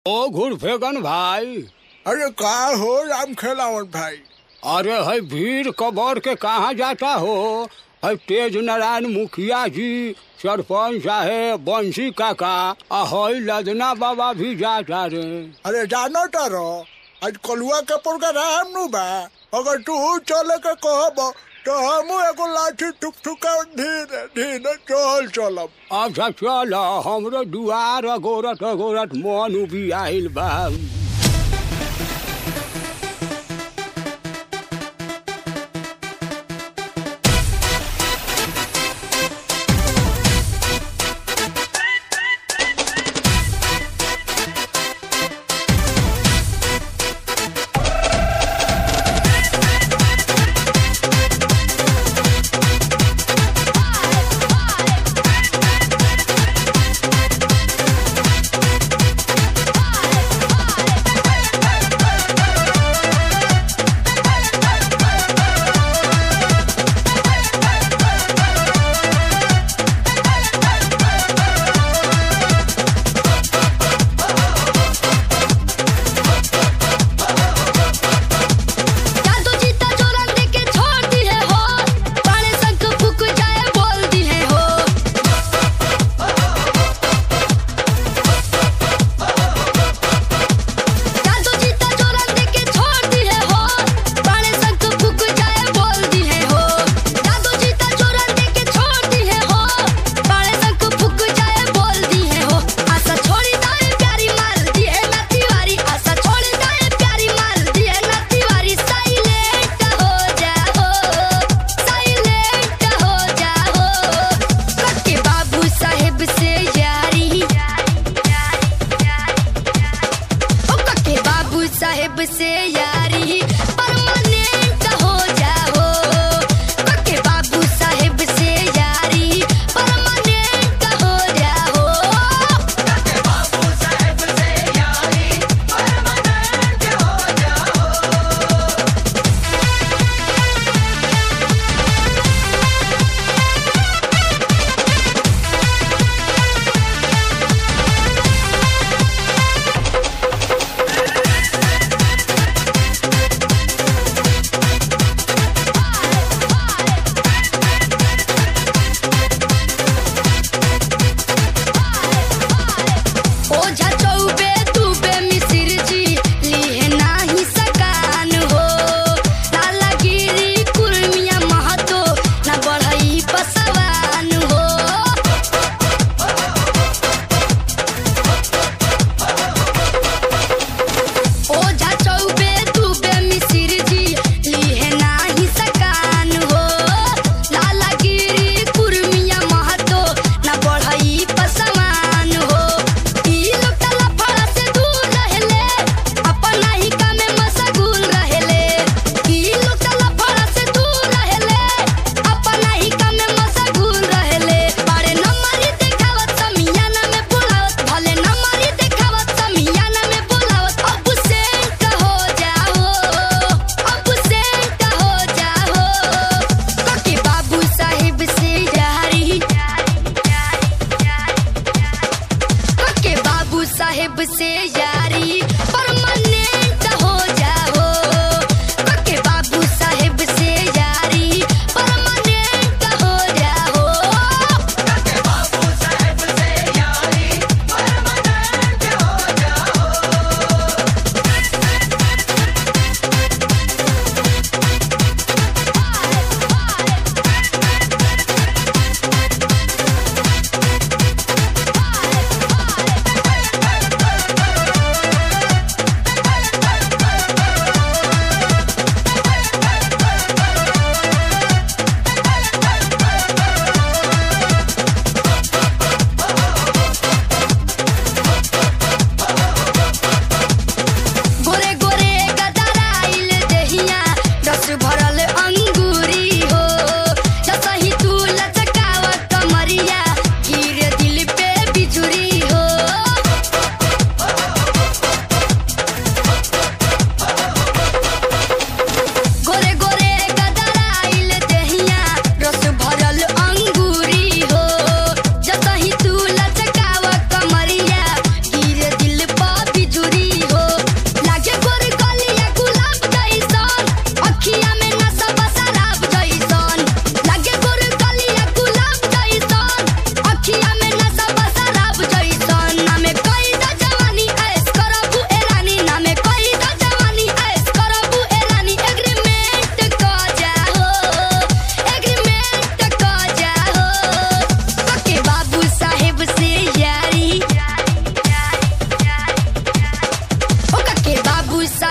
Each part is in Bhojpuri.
ओ घुरफेगन भाई अरे का हो राम खेलावन भाई अरे है भीड़ कबर के कहाँ जाता हो है तेज नारायण मुखिया जी सरपंच साहेब बंसी काका आ है लदना बाबा भी जाता रे अरे जानो तारो आज कलुआ के प्रोग्राम नु बा अगर तू चले के कहब तो हम एगो लाठी ठुक ठुका धीरे धीरे चल चलब अच्छा चल हमरो दुआर अगोरत अगोरत मन उबी आइल बा जादू जीता चोरन देके छोड़ दी है हो पाड़े संग फूक जाए बोल दी है हो जादू जीता चोरन देके छोड़ दी है हो पाड़े संग फूक जाए बोल दी है हो जादू जीता चोरन देके छोड़ दी है हो पाड़े संग फूक जाए बोल दी है हो आशा छोड़ी दाए प्यारी मार दी है ना तिवारी आशा छोड़ी दाए प्यारी मार दी है ना तिवारी साइलेंट हो जाओ साइलेंट हो जाओ कके बाबू साहेब से यारी ओ कके बाबू साहेब से यारी परमानेंट हो जाओ कके बाबू साहेब से यारी परमानेंट हो जाओ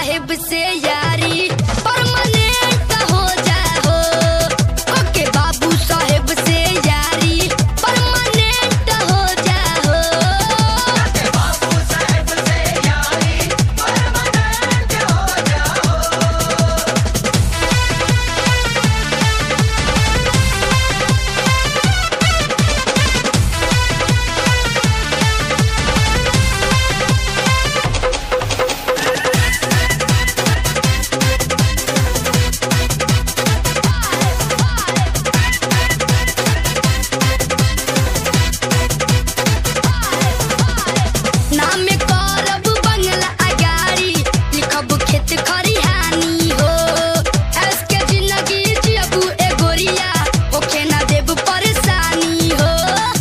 साहेब से यारी परमानेंट हो जाओ ओके बाबू साहेब से यारी परमानेंट हो जाओ नाम करब बंगला अगाड़ी लिखब खेत खरिहानी हो ऐस के जिंदगी जियबू ए गोरिया ओखे ना देब परेशानी हो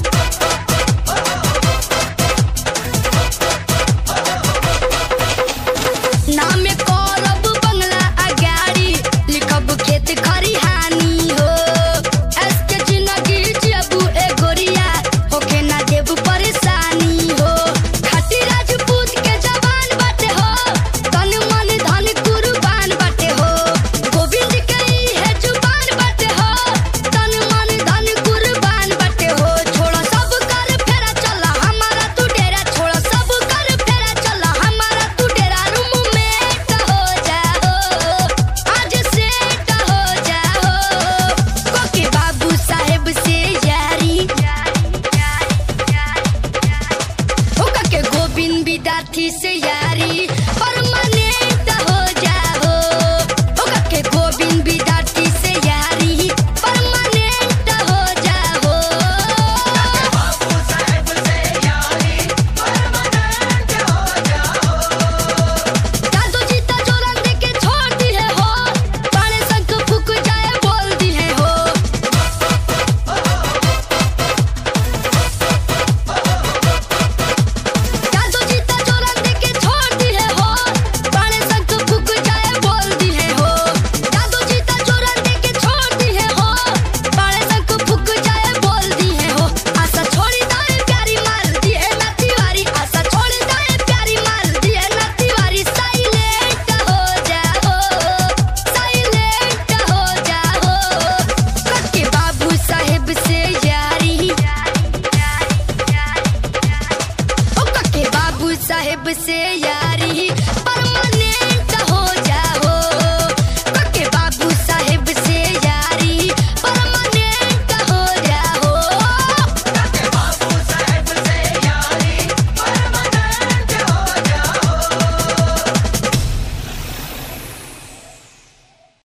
नाम करब बंगला अगाड़ी लिखब खेत खरिहानी हो ऐस के जिंदगी जियबू ए गोरिया होखे ना देब परेशानी हो खाटी राजपूत के जवान बाटे हो तन मन धन कुर्बान बाटे हो गोविंद के है जुबान बाटे हो तन मन धन कुर्बान बाटे हो छोड़ा सब कर फेरा चला हमारा तू डेरा छोड़ा सब कर फेरा चला हमारा तू डेरा रूम में हो जाओ आज सेट हो जाओ कोके बाबू साहेब से यारी ओका के गोविंद विद्यार्थी से यारी